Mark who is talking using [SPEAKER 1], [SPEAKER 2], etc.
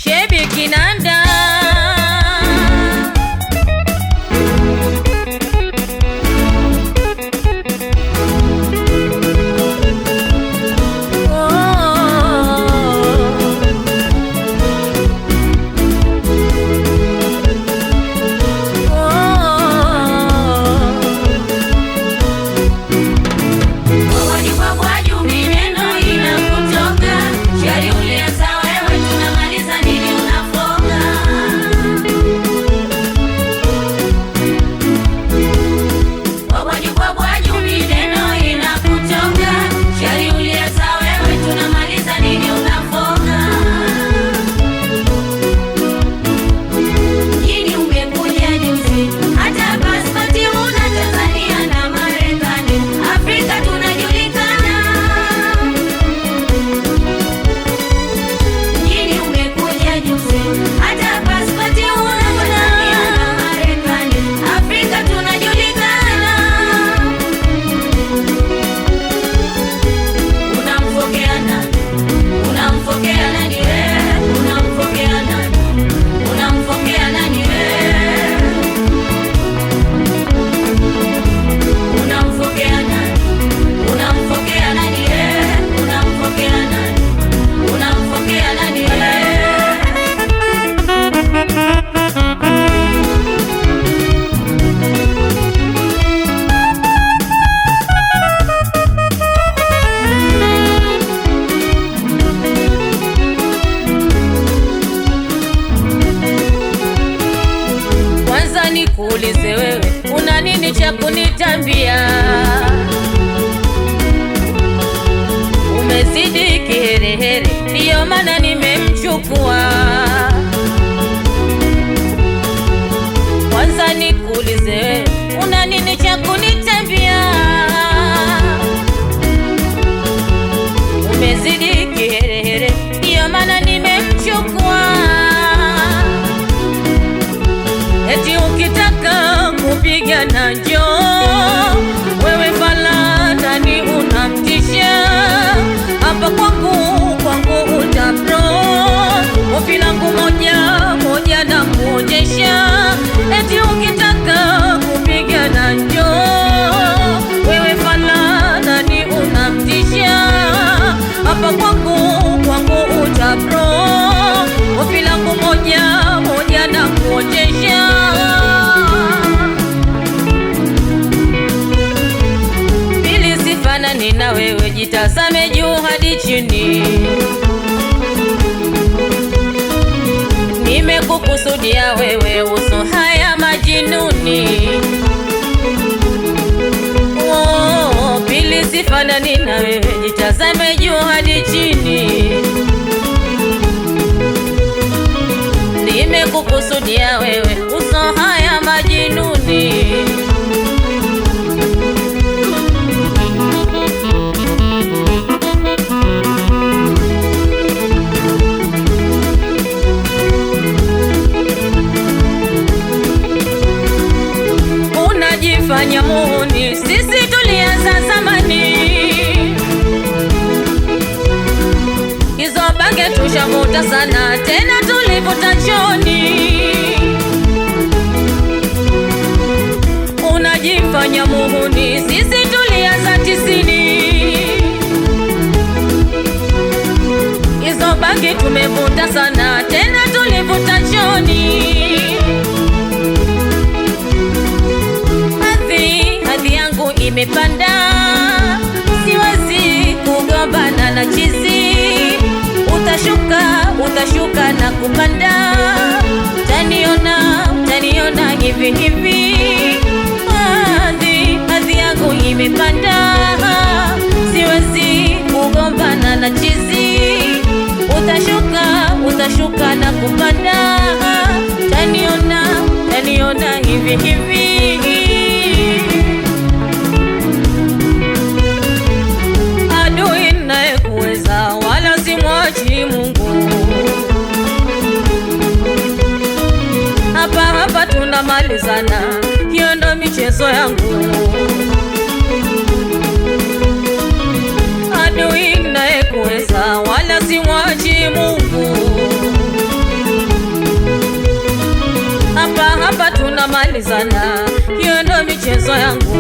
[SPEAKER 1] Shebi Kinanda
[SPEAKER 2] Jini umekuja juzi, hata pasipoti huna Tanzania na Marekani, Afrika tunajulikana. Jini umekuja juzi, hata pasipoti huna Tanzania na Marekani, Afrika tunajulikana. Unamfokea nani? Unamfokea nani wewe? Unamfokea nani? Unamfokea nani wewe? Unamfokea nani? Unamfokea nani wewe? Unamfokea nani? Unamfokea nani wewe?
[SPEAKER 1] Kwanza nikuulize wewe, una nini cha kunitambia? Umezidi kiherehere, ndiyo maana nimemchukua. Kwanza nikuulize wewe, una nini cha kunitambia? Umezidi kiherehere, ndiyo maana nimemchukua. Eti ukitaka kupigana njoo, wewe falana ni unamtisha hapa kwangu, kwangu utapro ofi langu moja moja na kuonyesha. Eti ukitaka kupigana njoo, wewe falana ni unamtisha hapa kwangu, kwangu utapro ofi langu moja moja na kuonyesha. Pili sifanani na wewe, jitazame juu hadi chini. Nimekukusudia wewe, uso haya majinuni. Oh, pili sifanani na wewe, jitazame juu hadi chini. Nimekukusudia wewe, uso haya majinuni. Unajifanya muhuni, sisi tulianza zamani. Hizo bange tushavuta sana, tena tulivuta choni. Unajifanya muhuni, sisi tulianza tisini. Hizo bange tumevuta sana, tena tulivuta choni. Hadhi, hadhi yangu imepanda, siwezi kugombana na chizi. Utashuka, utashuka na kupanda, taniona, taniona hivi hivi. Hadhi, hadhi yangu imepanda, siwezi kugombana na chizi. Utashuka, utashuka na kupanda, taniona, taniona hivi hivi. adui naye kuweza wala simwachi Mungu. Hapa hapa tunamalizana, hiyo ndo michezo yangu. Adui naye kuweza wala simwachi Mungu. kumalizana, hiyo ndo michezo yangu